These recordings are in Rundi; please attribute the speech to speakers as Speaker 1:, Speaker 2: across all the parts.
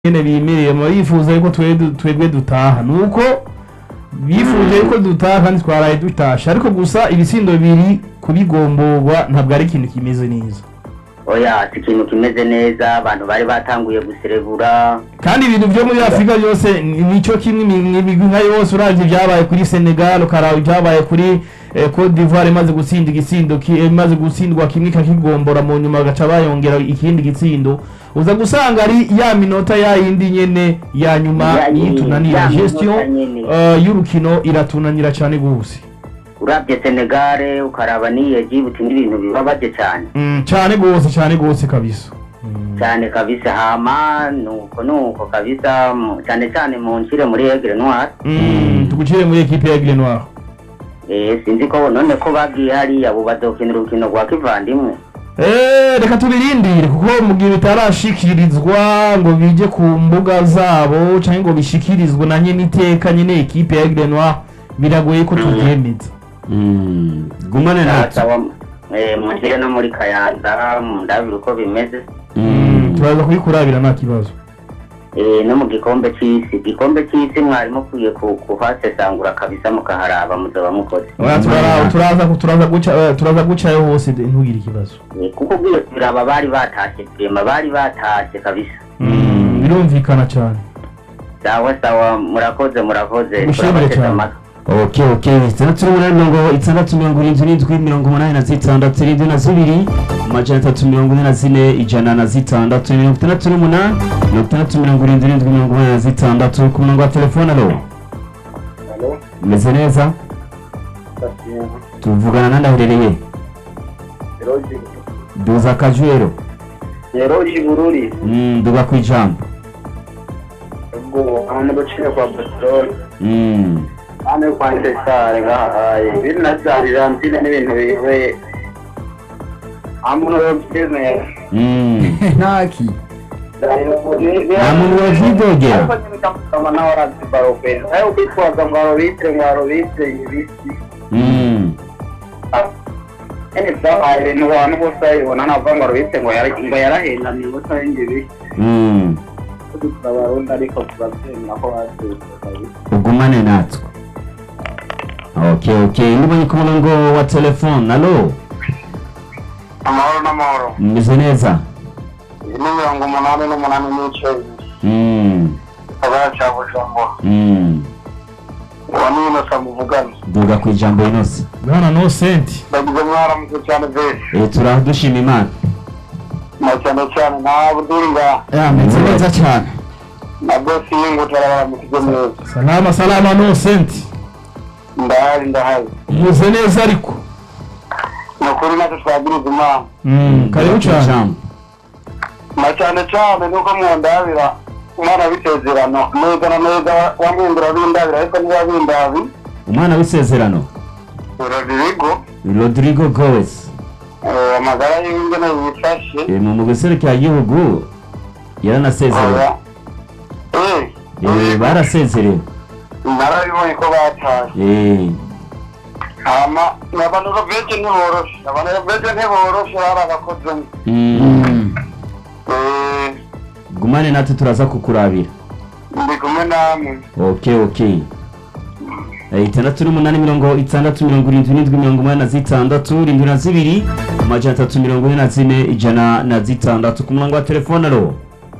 Speaker 1: nyene bimereye mu bifuza yuko twebwe twebwe dutaha nuko bifuje yuko dutaha kandi twaraye dutashe ariko gusa ibitsindo bibiri kubigomborwa ntabwo ari ikintu kimeze neza
Speaker 2: oya si ikintu kimeze neza abantu bari batanguye guserebura
Speaker 1: kandi ibintu vyo muri afurika byose ni- nico kimwe imi- imigwi nka yose uravye ibyabaye kuri senegal ukaraba ibyabaye kuri eh, cote d'ivoire imaze gutsinda igitsindo ki- eh, imaze gutsindwa kimwe ikakigombora mu nyuma bagaca bayongera ikindi gitsindo uza gusanga ari ya minota ya yindi nyene ya nyuma
Speaker 2: Ya nyine,
Speaker 1: yitunanira
Speaker 2: ya minota
Speaker 1: gestion
Speaker 2: nyene.
Speaker 1: eh, y'urukino iratunanira cane gose
Speaker 2: urabye senegare ukaraba n'iyi egibuti n'ibintu bibabaje cyane
Speaker 1: Mm, cane gose cane gose kabisa
Speaker 2: cyane kabisa hama nuko nuko kabisa mu- cyane cyane mu nshire muri egre noir
Speaker 1: Mm, tugucire muri ekipe ya Aigle Noir
Speaker 2: eh sinzi ko none ko bagiye hariya abo bazokinira urukino rwa kivandimwe
Speaker 1: Eh, reka tubirindire kuko mu gihe bitarashikirizwa ngo bije ku mbuga zabo canke ngo bishikirizwe na nyene iteka nyene ekipe ya Aigle Noir biragoye ko tuvyemeza
Speaker 3: Mm, gumane natwe
Speaker 2: sawa eh mu nshire no muri kayanza mu ndabira uko bimeze
Speaker 3: Mm,
Speaker 1: turaza kubikurabira nta kibazo
Speaker 2: eh no mu gikombe c'isi igikombe c'isi mwari mukwiye ku- kuhasesangura kabisa mukaharaba muzoba mukoze
Speaker 1: Oya, turara- turaza ku- turaza guca eh, turaza gucayo hose de- ntugire ikibazo
Speaker 2: Eh, kuko ugiye kuraba bari batashe rema bari batashe kabisa
Speaker 1: Mm, birumvikana cane
Speaker 2: sawa sawa murakoze murakoze
Speaker 1: Mushimire
Speaker 2: turabateze
Speaker 1: cyane.
Speaker 2: amatwi.
Speaker 3: ok ok itandatu n'umunani mirongo itandatu mirongo irindwi n'indwi mirongo umunani na zitandatu irindwi na zibiri amajana atatu mirongo ine na zine ijana na zitandatu mirongo itandatu n'umunani mirongo itandatu mirongo irindwi n'indwi mirongo umunani na zitandatu ku murongo wa telefone alo meze neza tuvugana nandi aherereye duza akajwero
Speaker 4: Yeroji Bururi
Speaker 3: Mm, duga ku ijambo
Speaker 4: ubwo hano guciye kwa Barcelona
Speaker 3: Mm,
Speaker 4: hano kwa Intesare ngahaye ibintu navyarira nzine n'ibintu biwe amuno yobyemera
Speaker 3: mm.
Speaker 5: ntaki
Speaker 3: nta muntu wavyidogera
Speaker 4: kama nawe arazibaro kwera nawe ukitwaza ngo arobitire ngo arobitire ibiki
Speaker 3: Mm,
Speaker 4: ene vyabaye ibintu abantu bose babibona navuga ngo arobitire ngo yara- ngo yarahengamye ubusa y'ingi ibiki
Speaker 3: mm.
Speaker 4: abarundi ariko turavyemera ko bavyutse kabisa
Speaker 3: ugumane natwe ok ok nibonye ku murongo wa telefone alo
Speaker 4: amahoro n'amahoro
Speaker 3: meze neza
Speaker 4: iyi ni mirongo umunani n'umunani n'ice
Speaker 3: Mm,
Speaker 4: gisagara ca bujumbura
Speaker 3: mm.
Speaker 4: uwo ni inosa muvugana
Speaker 3: duga ku ijambo inose
Speaker 1: bwana no senti
Speaker 4: ndagize mwaramutse cyane vese
Speaker 3: Eh, turaho dushima imana
Speaker 4: na cyane cyane nta buduri ngaha
Speaker 5: yameze neza cyane
Speaker 4: na bosi y'ingutara baramukije neza
Speaker 1: salama salama no senti
Speaker 4: ndahari ndahari
Speaker 1: umeze neza ariko
Speaker 4: ni ukuri natwe twagiriza imana
Speaker 1: Mm, karibu
Speaker 3: Duga ku
Speaker 1: cane
Speaker 3: ijambo.
Speaker 4: na cyane cyane nuko mwondabira umwana w'isezerano neza na neza wamwindura bindabira ariko niba bindabi
Speaker 3: umwana w'isezerano
Speaker 4: urabirigo
Speaker 3: rodrigo goes
Speaker 4: amagara y'ingene yifashe
Speaker 3: Eh, mu muguserukira igihugu yaranasezerewe
Speaker 4: aba
Speaker 3: Eh, barasezerewe
Speaker 4: narabibonye ko batashe
Speaker 3: Eh,
Speaker 4: hama abantu beje ntiboroshe abantu beje ntiboroshe bari abakozemo
Speaker 3: mm.
Speaker 4: Eh,
Speaker 3: gumane natwe turaza kukurabira
Speaker 4: ndi kumwe namwe
Speaker 3: ok ok Eh, itandatu n'umunani mirongo itandatu mirongo irindwi n'indwi mirongo umunani na zitandatu irindwi na zibiri amajana atatu mirongo ine na zine ijana na zitandatu ku murongo wa telefone alo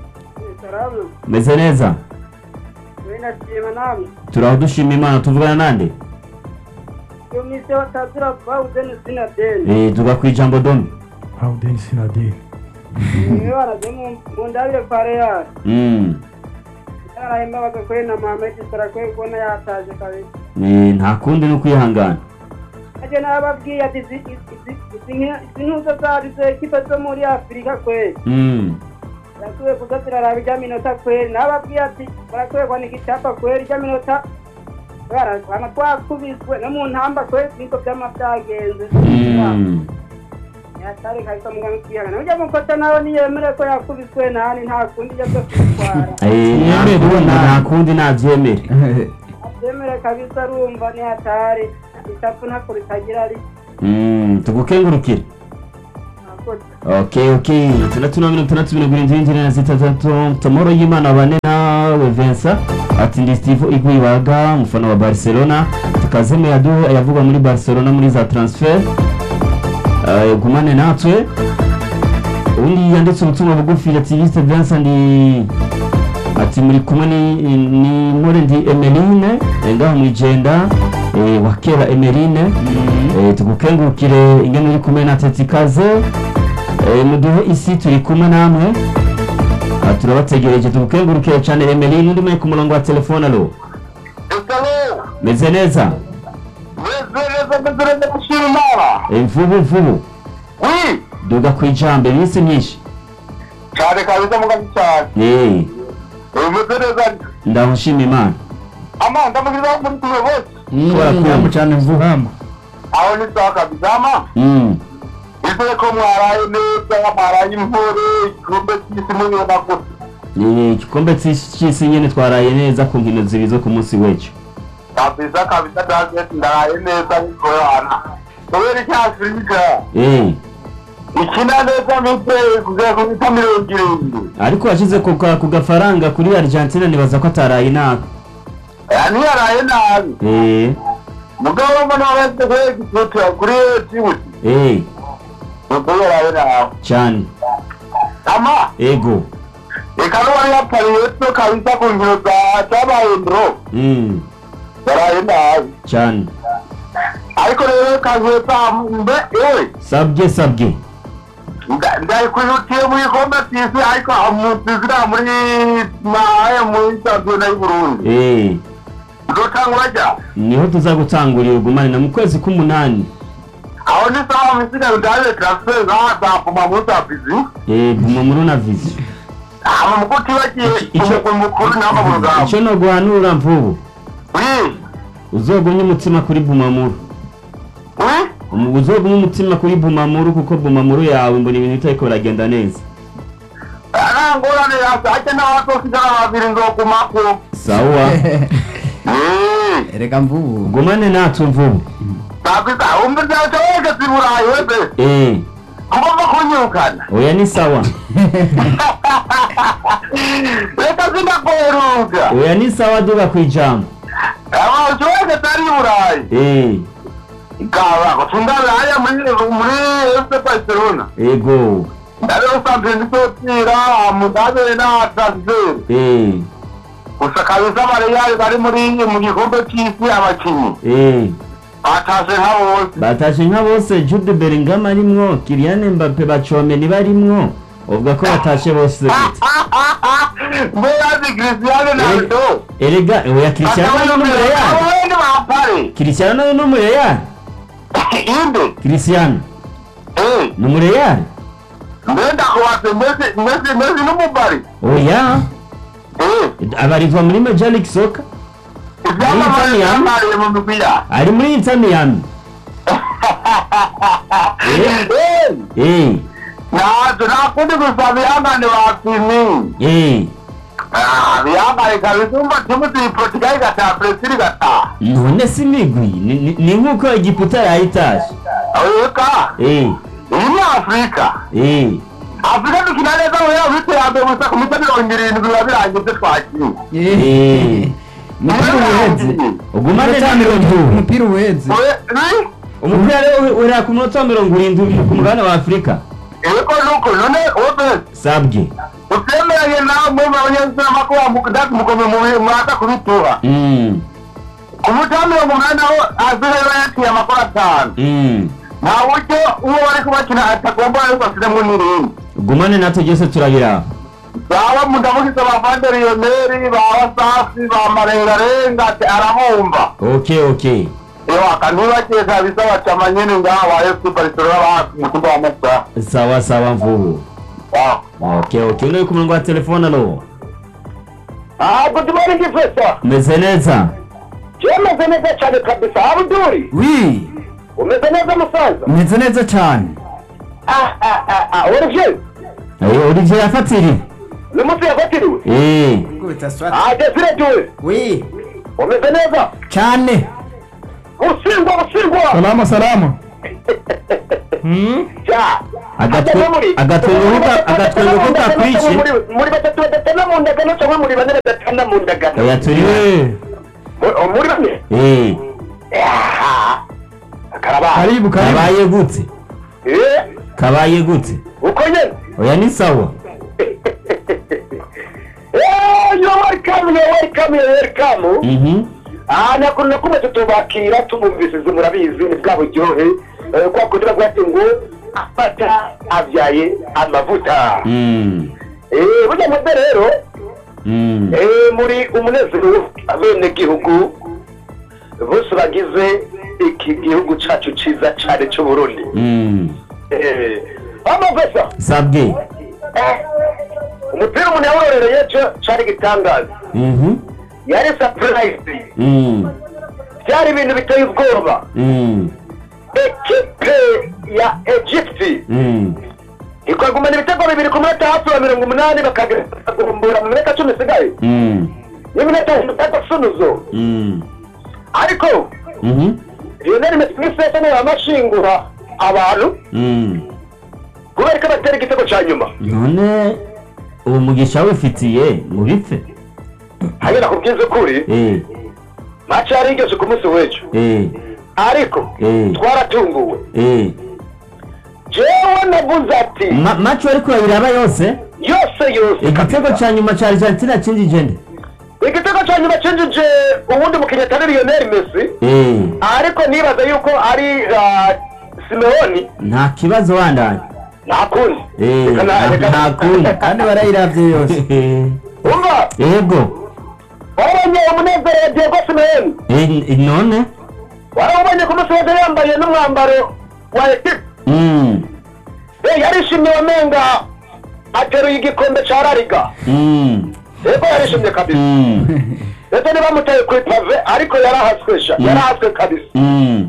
Speaker 3: meze neza
Speaker 6: Winashima namwe
Speaker 3: turaho dushima imana tuvugana nande
Speaker 6: iyo misi batazira bawuze ni sinadeni
Speaker 3: Eh, tuga ku ijambo domi
Speaker 1: Auden Sinade
Speaker 6: niwe baraje mu ndabire kwa real
Speaker 3: Mm.
Speaker 6: yarahemba bagakore na Mohamed Salah kwe kubona yataje kabisa
Speaker 3: Eh, nta kundi ni ukwihangana
Speaker 6: aje nababwiye ati izi izi- izi- izi nki- izi ntuza zari zo ekipe zo muri afurika kweli
Speaker 3: Mm.
Speaker 6: yakwiye kuza ziraraba ijya minota kweli nababwiye ati barakwiye kwanika icyapa kweli ijya minota barasana twakubiswe no mu ntamba kweli niko byama byagenze
Speaker 3: Mm.
Speaker 6: yatari kabisa muganga kwihangana ujya mukota nawe niyemere ko yakubiswe nani nta kundi ijya byo kwitwara
Speaker 3: Eh, nta
Speaker 1: Yemere,
Speaker 3: kundi-
Speaker 1: nta-
Speaker 3: nta kundi nabyemere
Speaker 6: abyemere kabisa arumva ni hatari itapu ntako ritagira ari
Speaker 3: Mm, tugukengurukire
Speaker 6: murakoze
Speaker 3: okay okay itandatu na mirongo itandatu mirongo irindwi n'indwi na zitandatu tomoro y'imana bane nawe Vincent ati ndi Steve Igwibaga umufana wa Barcelona tukazeme yadu yavuga muri Barcelona muri za transfer Eh, gumane natwe undi yanditse ubutumwa bugufi ati Mr Vincent ndi ati muri kumwe ni ni nkore ndi Emeline eh, ngaho mwijenda eh, wa kera Emeline eh, tugukengurukire ingene uri kumwe na Tetikaze eh, muduhe isi turi kumwe namwe Ah, turabategereje tugukengurukire cyane Emeline undi mwe ku murongo wa telefone alo
Speaker 4: Esalo,
Speaker 3: meze neza
Speaker 4: meze neza meze neza gushima Imana.
Speaker 3: Eh, mvubu mvubu
Speaker 4: Oui,
Speaker 3: duga ku ijambo iminsi myinshi
Speaker 4: cyane kabisa mugazi cyane.
Speaker 3: Eh,
Speaker 4: Eh, Meze neza.
Speaker 3: ndaho nshima imana
Speaker 4: Ama ndamugiriza muri tumwe bose.
Speaker 1: Barakumva cyane mvuhama.
Speaker 4: Aho ni sawa kabisa ama.
Speaker 3: Mm.
Speaker 4: Ise ko mwaraye neza, mwaraye imvura, igikombe cy'isi mubibona gute.
Speaker 3: Eh, igikombe cy'isi cy'isi nyene twaraye neza ku nkino zibiri zo ku munsi w'ejo
Speaker 4: Kabisa kabisa David ndaraye neza niko yana. Kubera iki Afurika?
Speaker 3: Eh,
Speaker 4: Ikina neza mite kugera ku mita mirongo irindwi.
Speaker 3: ariko washize ku ka- ku gafaranga kuri Argentina nibaza ko ataraye nabi
Speaker 4: Eh, Ntiyaraye nabi.
Speaker 3: Eh,
Speaker 4: Mugabo mbona wese kuri gitutu kuri tibuti.
Speaker 3: eh,
Speaker 4: Nuko yaraye nabi.
Speaker 3: cyane
Speaker 4: Ama
Speaker 3: ego
Speaker 4: reka n'uwari yapariye to kabisa ku nkino za cyabaye ndro.
Speaker 3: Mm,
Speaker 4: Yaraye nabi.
Speaker 3: cyane
Speaker 4: Ariko rero kazeta mbe ewe.
Speaker 3: sabye sabye
Speaker 4: ndayikwihutiye mu gikombe cy'isi ariko mutizira muri maye muri shampiyona y'u Burundi
Speaker 3: Eh,
Speaker 4: nzotangura rya
Speaker 3: niho tuza gutangurira ugumane na mu kwezi k'umunani
Speaker 4: aho ni sawa misigaye ndaje transfer zazapfuma muri safizi
Speaker 3: Eh, guma muri una vision
Speaker 4: ama mukuti bagiye
Speaker 3: Icyo-
Speaker 4: umugwi mukuru n'ama mu rugamba
Speaker 3: icyo no guhanura mvubu
Speaker 4: wi
Speaker 3: uzogumye umutima kuri bumamuru
Speaker 4: wi
Speaker 3: Umu- uzogumye umutima kuri bumamuru kuko bumamuru yawe mbona ibintu bitariko biragenda neza
Speaker 4: arangorane yasake n'abazosigara babiri nzogumako
Speaker 3: sawa
Speaker 5: Erega mvubu.
Speaker 3: gumane natwe mvubu
Speaker 4: sakwisa umbe vyaca wese ziburayi wese
Speaker 3: Eh,
Speaker 4: ngomba kunyukana
Speaker 3: oya ni sawa
Speaker 4: reka zindakweruka
Speaker 3: oya ni sawa duga ku ijambo
Speaker 4: abantu wese tari burayi
Speaker 3: Eh,
Speaker 4: Ikaba kutundalaya muri muri FC Barcelona.
Speaker 3: ego
Speaker 4: Ndale usambe nditotira mudabe na transfer.
Speaker 3: Eh,
Speaker 4: Gusa kabisa Real bari muri mu gikombe cy'isi abakinyi.
Speaker 3: eh.
Speaker 4: Batashe nka bose.
Speaker 3: batashe nka bose Jude Bellingham arimwo Kylian Mbappe bacomeni barimwo uvuga ko batashe bose gute
Speaker 4: Mbeyazi Cristiano Ronaldo.
Speaker 3: erega oya Cristiano no mu Real
Speaker 4: Abandi bapare.
Speaker 3: Cristiano no mu Real
Speaker 4: Inde.
Speaker 3: Cristiano
Speaker 4: Eh,
Speaker 3: no mu Real
Speaker 4: mbenda kuwase Messi Messi Messi n'umubari.
Speaker 3: oya
Speaker 4: Eh,
Speaker 3: abarizwa muri Major League Soccer
Speaker 4: ivyama
Speaker 3: Ni Italian?
Speaker 4: bari mu mupira.
Speaker 3: ari muri Inter Miami
Speaker 4: Eh,
Speaker 3: eh
Speaker 4: nazo nakundi gusa bihangane bapimi.
Speaker 3: eh
Speaker 4: Ah, bihangane kabisa umva timu ti Portugal igataha Brazil igataha.
Speaker 3: none si migwi ni- ni- ni nkuko Egiputa yayitashe
Speaker 4: Eka,
Speaker 3: eh
Speaker 4: iyi ni Afurika.
Speaker 3: eh
Speaker 4: Afurika dukina neza mu yaba iterambere gusa ku mita mirongo irindwi biba birangiye twakiye.
Speaker 3: eh
Speaker 5: Umupira uheze.
Speaker 3: ugumane na mirongo
Speaker 5: Umupira uheze.
Speaker 4: We-
Speaker 3: umupira rero urera ku munota wa mirongo irindwi ku mugabane wa afurika
Speaker 4: Eko nuko none wote
Speaker 3: sabwe
Speaker 4: utemeranye nawe muri abanyagisirama ko wamukudati mukome mu mwaka kubituha.
Speaker 3: Mm,
Speaker 4: Ku muti wa mirongo umunani naho asigaye bayaciye amakuru atanu.
Speaker 3: mm.
Speaker 4: Nta buryo uwo bari kubakina atagomba ariko asiremo n'irindi.
Speaker 3: gumane natwe byose turabiraba
Speaker 4: baba mudamukiza ba vanderiyoneri ba wasafi ba marengarenga ati arabumva
Speaker 3: okay okay
Speaker 4: ewa kanibakiye kabisa bacama nyene ngaha ba fc barcelona ba mutumba wa masa
Speaker 3: sawa sawa mvubu okay okay uri ku murongo wa telefone alo
Speaker 4: ah good morning professor
Speaker 3: umeze neza
Speaker 4: umeze neza cyane kabisa abuduri
Speaker 5: Wi.
Speaker 4: umeze neza musaza
Speaker 5: Meze neza cyane.
Speaker 4: ah ah ah ah olivier
Speaker 3: Eh, olivier yafatiriwe
Speaker 4: ni munsi yafatiriwe
Speaker 3: eh
Speaker 4: ah desire tuwe
Speaker 5: Wi.
Speaker 4: umeze neza
Speaker 5: Cyane.
Speaker 4: usingwa usingwa
Speaker 1: Salama salama. Hmm?
Speaker 4: ja
Speaker 3: Agatwe- agatwengo ko- agatwengo ko kakwishe.
Speaker 4: muri batatu badatana mu ndagano cyangwa muri bane badatana mu ndagano
Speaker 3: oya turi
Speaker 1: Eh,
Speaker 4: Mu- muri bane
Speaker 3: eh
Speaker 4: Ah, karabaye
Speaker 1: karibu karibu
Speaker 3: kabaye gute
Speaker 4: Eh,
Speaker 3: kabaye gute
Speaker 4: uko nyene
Speaker 3: oya ni sawa
Speaker 4: Eh, you're welcome, you're welcome, you're welcome.
Speaker 3: mhm
Speaker 4: Ah, nakuru nakumwe tutubakira tumumvisize murabizi ni bwa buryohe Eh, kwa kugira ngo ati ngo afata avyaye amavuta
Speaker 3: mm
Speaker 4: Eh, burya mwebwe rero
Speaker 3: mm
Speaker 4: eh, muri umunezero abene gihugu bose bagize iki gihugu cacu ciza cane c'uburundi
Speaker 3: mm
Speaker 4: Eh, amavesa
Speaker 3: sabwe
Speaker 4: Eh, umupira umuntu yawurorereye co cari igitangaza
Speaker 3: mhm
Speaker 4: yari surprise
Speaker 3: mm
Speaker 4: byari ibintu biteye ubwoba
Speaker 3: mm
Speaker 4: ekipe ya egypte
Speaker 3: mm
Speaker 4: ikagumana ibitego bibiri ku minota hafi wa mirongo umunani bakagumbura mu minota cumi isigaye
Speaker 3: mm
Speaker 4: n'iminota itatu sunuzo
Speaker 3: mm
Speaker 4: ariko
Speaker 3: mhm
Speaker 4: lionel messi n'isese niwe amashingura abantu
Speaker 3: mm
Speaker 4: kubera ko batera igitego cya nyuma
Speaker 3: none uwo mugisha wifitiye mu bipfe
Speaker 4: hanyura ku bwiza ukuri
Speaker 3: eh
Speaker 4: maci yari igeze ku munsi w'ejo
Speaker 3: eh
Speaker 4: ariko
Speaker 3: Eh.
Speaker 4: twaratunguwe
Speaker 3: eh
Speaker 4: jewe navuze ati
Speaker 3: Ma- macho ariko iraba yose
Speaker 4: yose yose
Speaker 3: igitego
Speaker 4: kabisa.
Speaker 3: ca nyuma ca Argentina cinjije nde
Speaker 4: igitego cya nyuma cinjije uwundi mukinnyi atari lionel messi
Speaker 3: eh
Speaker 4: ariko nibaza yuko ari ah, simeoni
Speaker 3: nta kibazo wandanye
Speaker 4: nta kundi
Speaker 3: eh
Speaker 4: Reka na-
Speaker 3: nta-
Speaker 4: reka-
Speaker 3: nta kundi
Speaker 5: kandi barayiravye yose
Speaker 4: umva
Speaker 3: yego
Speaker 4: warabonye umunezero wa diego simeoni
Speaker 3: eh none
Speaker 4: warabonye ku munsi wese yambaye n'umwambaro wa ekipe
Speaker 3: mm
Speaker 4: Eh, yarishimye wamenga ateruye igikombe ca rariga
Speaker 3: mm
Speaker 4: yego yarishimye kabisa
Speaker 3: mm
Speaker 4: ndetse ntibamutaye ku ipave ariko yarahaswesha
Speaker 3: Mm.
Speaker 4: yarahaswe kabisa
Speaker 3: mm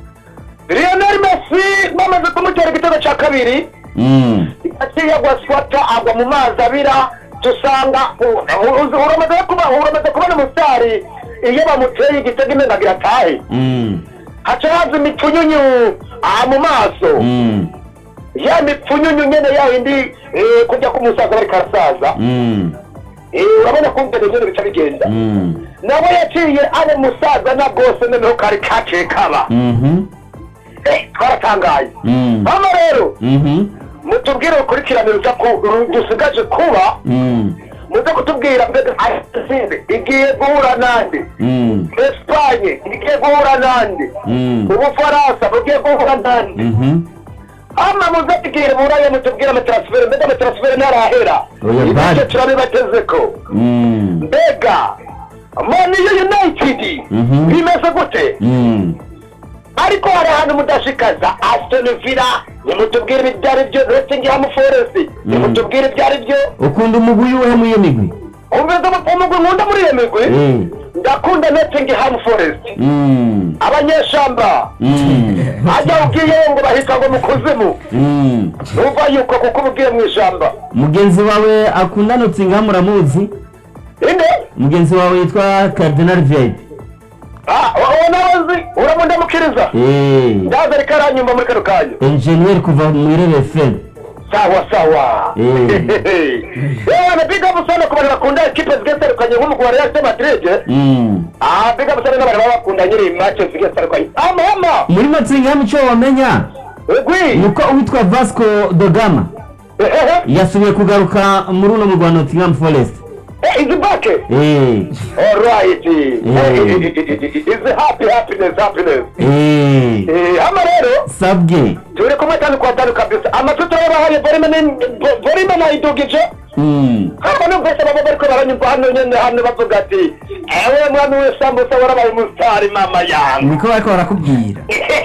Speaker 4: lionel messi bamaze kumutera igitego ca kabiri
Speaker 3: mm
Speaker 4: yaciye agwa swata agwa mu mazi abira dusanga u- u- uramaze kuba uramaze kubona umusitari iyo bamuteye igitego imena biratahe
Speaker 3: mm
Speaker 4: haca haza imipfunyunyu aha mu maso
Speaker 3: mm
Speaker 4: ya mipfunyunyu nyene ya yindi eh, kujya kumusaza bariko arasaza
Speaker 3: mm
Speaker 4: Eh, urabona ko mbere nyene bica bigenda
Speaker 3: mm
Speaker 4: nawe yaciye ane musaza na bwose noneho kari kaciye kaba
Speaker 3: mhm
Speaker 4: Eh, twaratangaye
Speaker 3: mm
Speaker 4: hano rero
Speaker 3: mhm
Speaker 4: mutubwire urukurikirane ruza ku- ru- dusigaje kuba
Speaker 3: mm
Speaker 4: muze kutubwira mbega arasinde igiye guhura nande
Speaker 3: mm
Speaker 4: espanye igiye guhura nande
Speaker 3: mm
Speaker 4: ubufaransa bugiye guhura nande
Speaker 3: mhm
Speaker 4: ama muze tubwire buraye mutubwire amatransfere mbega amatransfere ntarahera
Speaker 3: Oya,
Speaker 4: ibyo
Speaker 3: bari.
Speaker 4: turabibatezeko
Speaker 3: mm
Speaker 4: mbega maniyo united
Speaker 3: Mhm.
Speaker 4: bimeze gute
Speaker 3: mm
Speaker 4: ariko hari ahantu mudashikaza aston villa nimutubwire ibyo ari byo nottingham forest nimutubwire ibyo ari byo
Speaker 3: ukunda umugwi uwuhe mu iyo migwi
Speaker 4: umeze umugwi nkunda muri iyo migwi
Speaker 3: eh
Speaker 4: ndakunda nottingham forest
Speaker 3: mm
Speaker 4: abanyeshamba
Speaker 3: mm
Speaker 4: ajya ubwiyeyo ngo bahita ngo mu kuzimu
Speaker 3: mm
Speaker 4: numva yuko kuko uba ugiye mu ishamba
Speaker 3: mugenzi wawe akunda Nottingham uramuzi
Speaker 4: inde
Speaker 3: mugenzi wawe yitwa Cardinal Vieira
Speaker 4: Ah, uwo nawe nzi uramundamukiriza
Speaker 3: eh
Speaker 4: ndaza ariko aranyumva muri kano kanya
Speaker 3: engineer kuva mu Irebe FM
Speaker 4: sawa sawa
Speaker 3: Eh.
Speaker 4: yewe na big up sana ku bantu bakunda ekipe zigiye zitandukanye nk'umugwi wa real de madrid
Speaker 3: mm
Speaker 4: ah big up sana n'abantu baba bakunda nyiri match zigiye zitandukanye amama
Speaker 3: muri Nottingham icyo wamenya
Speaker 4: egwi
Speaker 3: nuko uwitwa Vasco da Gama
Speaker 4: ehehe
Speaker 3: yasubiye kugaruka muri uno mugwa Nottingham Forest
Speaker 4: eh is back
Speaker 3: eh
Speaker 4: all right
Speaker 3: Eh.
Speaker 4: is happy happiness happiness
Speaker 3: eh
Speaker 4: eh ama rero
Speaker 3: sabwe
Speaker 4: turi kumwe tanu kwa tanu kabisa amatuta yabahaye volume volume nayidugije
Speaker 3: mm
Speaker 4: hano numvise baba bariko baranyumva hano nyene hano bavuga ati ewe mwami w'isambusa warabaye umusitari mama yangu
Speaker 5: niko bariko barakubwira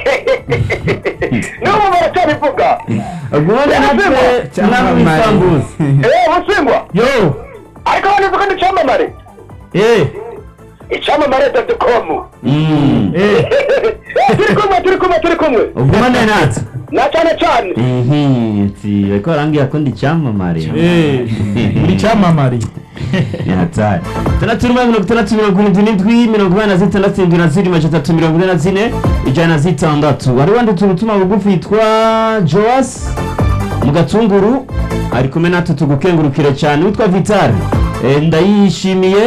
Speaker 4: n'ubu baracyabivuga
Speaker 3: ubone natwe namwe isambuza
Speaker 4: eee busingwa
Speaker 1: yo
Speaker 4: ariko banize ko ni icyamamare
Speaker 1: eh
Speaker 4: icyamamare doti komu
Speaker 3: mm
Speaker 1: eh
Speaker 4: turi kumwe turi kumwe turi kumwe
Speaker 3: ugumane natwe
Speaker 4: na cyane cyane
Speaker 3: mhm ati bariko barambwira ko ndi icyamamare
Speaker 1: eh uri cyamamare
Speaker 3: hatari tandatu n'umwe mirongo itandatu mirongo irindwi n'indwi mirongo inani na zitandatu irindwi na zirindwi majana atatu mirongo ine na zine ijana na zitandatu wari wanditse ubutumwa bugufi yitwa joas mu gatunguru ari kumwe natwe tugukengurukire cyane witwa vitale Eh, ndayishimiye